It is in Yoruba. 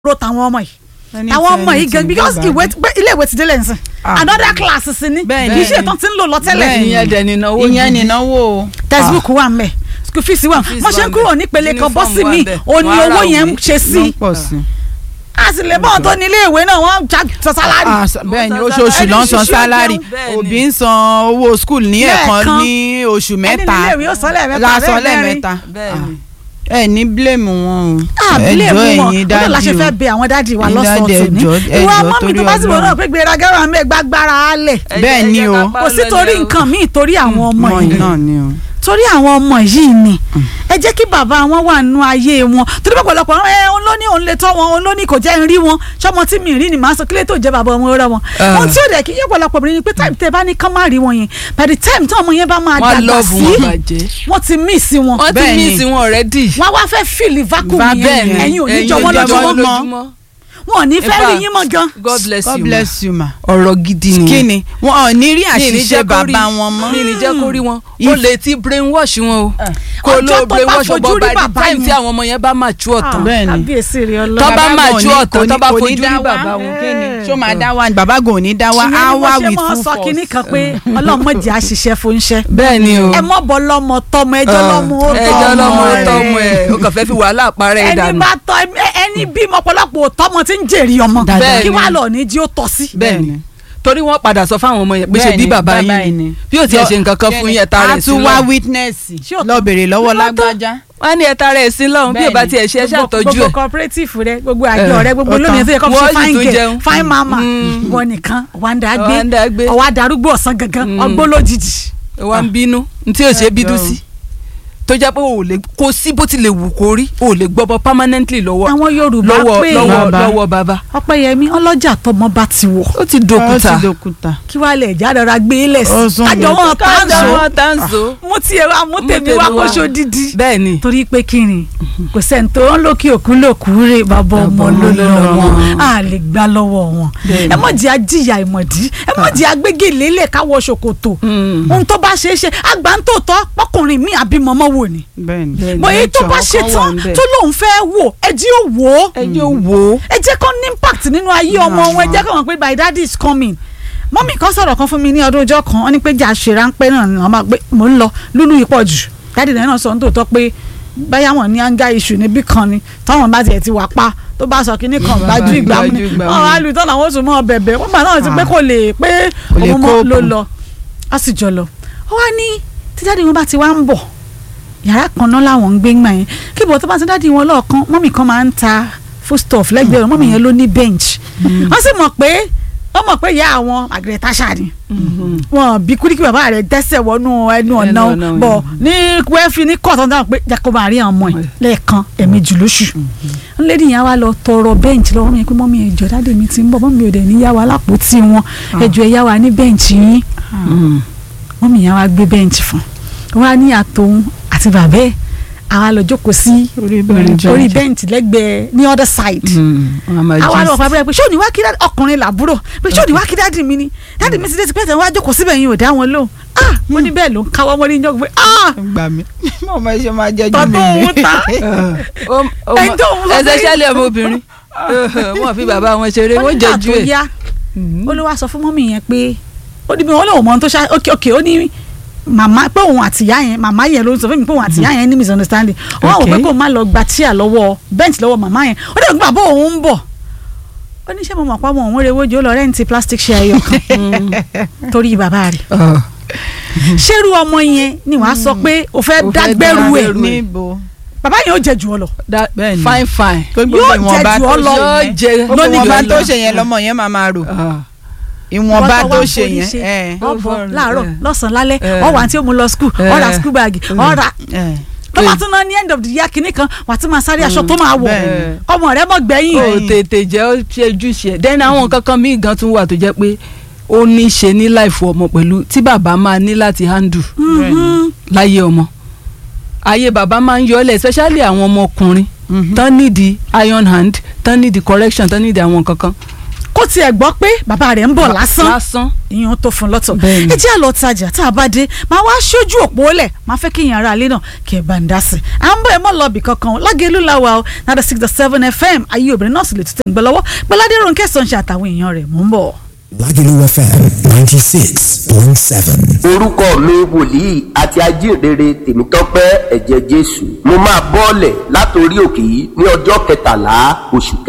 ro tàwọn ọmọ yìí Anything, àwọn ọmọ yìí gan anything, because bí ó ìwé bá ilé ìwé ti délé nsìn Ah. another class sí ni Bẹ́ẹ̀ kì í ṣe ìtàn tí ń lò lọ tẹ́lẹ̀ Bẹ́ẹ̀ ni. ìyẹn dẹ̀ ní ìnáwó ìyẹn gidi. nìnáwó o. textbook wà ń bẹ̀ school fees wà fees wọ́n ṣe wà ń ń kúrò bẹ̀. nípele kan bọ́ Uniform sí wà mi ń bẹ̀. ò ní Wọ́n á ra owó yẹn ń òwe. ṣe ló sí ń pọ̀ sí. a sì lè bọ́ ọ̀tọ́ ní ilé ìwé náà wọ́n já sọ sálárì Ah, sa- bẹ́ẹ̀ ni Wọ́n oṣooṣù san ló ń san salary. sálárì Bẹ́ẹ̀ ni. òbí ń san owó skul ní ẹ̀kan Lẹ́ẹ̀kan. ní oṣù ẹni mẹ́ta ní ilé ìwé ó sọ lẹ́ẹ̀mẹ́ta lásán bẹ́ẹ̀ mẹ́rin. lẹ́ẹ̀mẹ́ta bẹ́ẹ̀ ni. ẹ ní blame wọn o àbílẹ̀ ẹjọ́ mú wọn ẹ̀yin ọdún la ṣe dájú fẹ́ bẹ àwọn dáàdi wa Ẹ̀yin lọ́sọ̀ọ̀tún dáàdì, ní ẹjọ́, ìwọ ẹjọ́, ọmọ mi tó torí bá sì wọ́n Ọlọ́run. náà pé gbéraga wà ń bẹ gbàgbára alẹ̀ Ẹ Bẹ́ẹ̀ jẹ́- ni ẹ jẹ́ o. ká pa kò sí lọ torí ilé o. nǹkan míì torí àwọn ọmọ mọ yìí náà ni o. torí àwọn ọmọ yìí ni ẹ jẹ́ kí bàbá wọn wà nínú ayé wọn torí pọ̀pọ̀lọpọ̀ ẹ òun ló ní òun lè tọ́ wọn òun ló ní kò jẹ́ ń rí wọn ṣọmọ tí mi rí ni màá sọ kílẹ̀ tó jẹ́ bàbá ọmọ rẹ wọn. Ah. ohun tí ó dẹ̀ kí yẹ pọ̀lọpọ̀ obìnrin ni pé táìmù tẹ bá ní kán má rí wọn yẹn by the time tí ọmọ yẹn bá máa wọ́n dàgbà lọ́ọ̀bù sí wọn bàjẹ́. wọ́n ti mí sí wọn wọ́n ti Bẹ́ẹ̀ mí ni. sí wọn already. wọ́n wá fẹ́ fìlì vacuum Va- yẹn bẹ́ẹ̀ ni. ẹ̀yin ò ní Ẹ̀yin jọ ò wọ́n ní jọ lójúmọ́ wọ́n lójúmọ́. wọn ò ní In fẹ́ rí fact, yín mọ́ gan. God bless God you bless you ma. ma. ọ̀rọ̀ gidi ni. kí ni wọn ò ní rí Mi ì ní àṣìṣe jẹ́ kó rí- bàbá wọn mọ́. mi ì ní jẹ́ kó rí wọn. If- o lè ti brainwash wọn o. kó Ọjọ́ ló tó bá brainwash fojú ọgbọ́n rí by the bàbá time yẹn. tí àwọn ọmọ yẹn bá mature tán. Bẹ́ẹ̀ ni. kábíyèsí rẹ Tọ́ ọlọ́run. bá Bàbá máa gò ju ní- ọ̀tọ̀, kò ní- tọ́ bá kò ní fojú rí dá wá. bàbá wọn. Kí ni? ṣó máa dá wa ni bàbá gò ní dá wa ìyẹn á ni wá wọ́n ṣe with máa full sọ kinní force. kan pé ọlọ́mọdé àṣìṣe fún iṣẹ́ bẹ́ẹ̀ ni o. ẹ mọ́ bọ́ lọ́mọ tọmọ ẹjọ́ lọ́mọ ó tọ́ ẹjọ́ lọ́mọ ó rẹ̀. tọ́ ọmọ ẹ̀ o kàn fẹ́ fi wàhálà parẹ́ ẹ̀ ẹni dànù. bá tọ́ ẹ- ẹni bímọ ọ̀pọ̀lọpọ̀ tọmọ tí ń jèrè ọmọ Bẹ́ẹ̀ kí ni. wàá lọ ní jí ó tọ́ sí. bẹ́ẹ̀ ni torí wọ́n padà sọ fáwọn ọmọ yẹn pé ṣe Bẹ́ẹ̀ bí ni, bàbá bàbá yín yín ni ni. bí o tiẹ̀ ṣe nǹkan kan fún yẹn ta a rẹ̀ sí tún wá lọ́hùn. witness Ṣé ò lọ bèrè lọ́wọ́ Lọ́tọ̀. lágbájá. wọ́n á ní ẹ ta rẹ̀ sí lọ́hùn bí o bá Bẹ́ẹ̀ ni. tiẹ̀ ṣe ẹ Gbogbo- ṣàtọ́jú gbogbo ẹ̀. cooperative rẹ gbogbo àjọ Eh, rẹ gbogbo ọ̀tá. lónìí tó yẹ kó fi Wọ́n ṣe sì fine tún girl jẹun. fine mama Mm. wọn nìkan wà ń dá gbé Wà ń dá gbé. ọwọ́ adarúgbó ọ̀sán gangan Mm. ọgbó lójijì. wọ́n ń bínú ní tí o ṣe bínú sí tó jẹ́ pé o ò lè kó sí bó ti lè wù kó rí o ò lè gbọ́bọ permanently lọ́wọ́ àwọn Yorùbá lọ́wọ́ pé lọ́wọ́ Bàbá. lọ́wọ́ bàbá Ọpẹ́yẹmí ọlọ́jà tọmọ bá ti wọ̀ ó ti ó dòkúta ti dòkúta. kí wàá lè já rọra gbé lẹ̀ sí Ó sún kájọ mi. wọn tá ń kájà so wọn tá ń so mú tiẹ̀ wá mú Mú tèmi tèmi wá wá. kóṣó dídí. bẹ́ẹ̀ ni torí pé kí ni kò sẹ́ni tó ń lókè òkú lòkú rè bàbá ọmọ ló lọ wọn a lè gbà lọ́wọ́ wọn ẹ mọ̀ jẹ́ ajíyà ìmọ̀dí ẹ mọ̀ jẹ́ agbégélé lè káwọ́ ṣòkòtò ohun tó bá ṣeé ṣe àgbà ń tòótọ́ pọkùnrin mi àbí mọ́mọ́ wò ni bẹ́ẹ̀ni. Bẹ́ẹ̀ni. bọ̀ èyí tó nature bá ọkọ ṣe wà tán ńbẹ̀. tó lóun fẹ́ wò ẹ jí ó wò ó ẹ jẹ́ wò ó ẹ jẹ́ kó ní impact nínú ayé ọmọ wọn ẹ jẹ́ kó mọ̀ pé my daddy is coming mọ́mí kan sọ̀rọ̀ kan fún mi ní ọdún ọjọ́ kan wọ́n ní pé jà ṣe ráńpẹ́ náà ni wọ́n máa gbé mò ń lọ lúlú yìí pọ̀ jù dáàdì náà sọ nítòótọ́ pé báyà wọn ní anga issue níbí kan ni táwọn bá tiẹ̀ ti wà pa tó bá sọ kínní kan gbájú ìgbà mu ni gbájú ìgbà mu wọn ni. wá lù tán làwọn oṣù mọ́ bẹ̀bẹ̀ wọ́n gbà náà ti pé kò lè pé Kò lè òun mọ́ ló cope. lọ á sì jọ lọ ó wá ní tí dáàdì wọn bá ti wá ń bọ̀ yàrá kan náà làwọn ń gbé ńgbà yẹn kí bọ̀ tó bá ti dáàdì wọn lọ́ọ̀kan mọ́mì kan máa ń ta foodstuff lẹ́gbẹ̀ẹ́ rẹ̀ mọ́mì yẹn ló ní bench wọ́n sì mọ̀ pé wọ́n mọ̀ pé ìyá àwọn Margaret Thatcher ni wọn bí kúríkì bàbá rẹ̀ dẹ́sẹ̀ wọnú ẹnu ọ̀nà ọ̀nà bọ̀ ní wẹ́ẹ́fì ní kọ́ọ̀tàn dáhùn pé jacob àrí àwọn ọmọ ẹ̀ lẹ́ẹ̀kan ẹ̀ẹ̀mejì lóṣù ńlẹ́dì yẹn wá lọ tọrọ bẹ́ǹchì lọ́wọ́ mi pé mọ́mí ẹ̀jọ̀ dáàdì mi ti ń bọ̀ mọ́mí ò dẹ̀ ní yá wa lápótí wọn ẹ̀jọ̀ ẹ̀ yá wa ní bẹ́ǹchì yín mọ́mí yẹn wá gbé bẹ́ǹchì fún wọn á ní àtòun àti bàbá ẹ̀ àwa lọ jókòó sí orí orí bẹ́ǹchì lẹ́gbẹ̀ẹ́ ní other side àwa lọ fà bẹ́ẹ̀ pé ṣé òní wá kí dáàdì ọkùnrin làbúrò pé ṣé òní wá kí dáàdì mi ni dáàdì mi ti dé ti pẹ́ tẹ̀ wá jókòó síbẹ̀ yín ò dá wọn lóhùn ah mo ní bẹ́ẹ̀ ló ń káwọ́ mọ́ ní yọ̀ọ́ pé ah gbà mí mo máa ṣe máa jẹ́jú Tọ́ mi tó ni. òun ta. Ẹjọ́ òun lọ ẹsẹ̀ sí- ṣẹlẹ̀ ọmọbìnrin wọ́n fi bàbá wọn ṣeré wọ́n nígbà jẹ́jú tó ẹ̀ yá ó ló wá sọ fún mọ́mì yẹn pé ó ní bí wọ́n lòun mọ́ ohun tó ṣá ok ok ó ní màmá pé òun àtìyá yẹn màmá yẹn ló ń sọ fún mi pé òun àtìyá yẹn ní misunderstanding ó wà wò pé Okay. kó má lọ gba tíà lọ́wọ́ bench lọ́wọ́ màmá yẹn ó dẹ̀ gbà bó òun ń bọ̀ ó ní ṣé mo mọ̀ pé ọmọ òun rewó jù ó lọ rẹ́ǹtì plastic chair ẹyọ kan torí bàbá rẹ̀ ṣérú ọmọ yẹn ni wàá sọ pé o fẹ́ O fẹ́ dágbẹ́rù ẹ̀ dágbẹ́rù ẹ̀. níbo. bàbá yẹn ó jẹ jù ọ lọ Bẹ́ẹ̀ ni. fine fine tó gbogbo Yóò ìwọ̀nba jẹ jù tó ọ lọ. ṣe Yóò yẹn jẹ- gbogbo lónìí ìwọ̀nba jù ọ tó lọ. ṣe yẹn lọ́mọ yẹn máa máa rò Ah. ìwọ̀nba Bọ́tọ̀ tó wá ń ṣe forí yẹn. ṣe. ẹ, ọ̀bọ̀ Over- láàárọ̀ eh. lọ́sàn-án lálẹ́ Eh. ọ̀wà tí ó mú lọ skul ọ̀rà Eh. skul bag ọ̀rà ẹ. tó bá tún náà ní end of the year kìíní kan wà á tún máa sáré aṣọ tó máa wọ̀ bẹ́ẹ̀. ọmọ rẹ mọ̀ gbẹ̀yìn o tètè jẹ́ ó ṣe ojúṣe ẹ̀ then àwọn kankan míì gan tún wà tó jẹ́ pé ó ní í ṣe ní láìfọ ọmọ pẹ̀lú tí bàbá máa ní láti handle Mhm. láyé ọmọ ayé bàbá máa ń yọlẹ̀ especially àwọn ọmọkùnrin Mhm. tán nídìí iron hand tán nídìí correction tán nídìí àwọn kankan kó tiẹ̀ gbọ́ pé bàbá rẹ̀ ń bọ̀ lásán lásán ìyẹn tó fún lọ́tọ̀ Bẹ́ẹ̀ni. ẹ jẹ́ àlọ́ tajà tá a bá dé máa wá ṣojú òpó lẹ̀ máa fẹ́ kí ìyẹn ara alẹ́ náà kí ẹ bá ń dá sí i à ń bọ̀ ẹ mọ́ lọ bì kankan lágẹ̀lú làwà o náà six to seven fm ayé obìnrin náà sì lè tún tẹ̀ ń gbẹ lọ́wọ́ gbọ́ládé ronke sọ̀nṣẹ́ àtàwọn èèyàn rẹ̀ mò ń bọ̀. Lagelu FM 96.7. orúkọ mi wòlíì àti ajínrere tèmítọ́pẹ́ ẹ̀jẹ̀ jésù mo máa bọ́ọ̀lẹ̀ látòrí òkè yìí ní ọjọ́ kẹtàlá oṣù kẹta.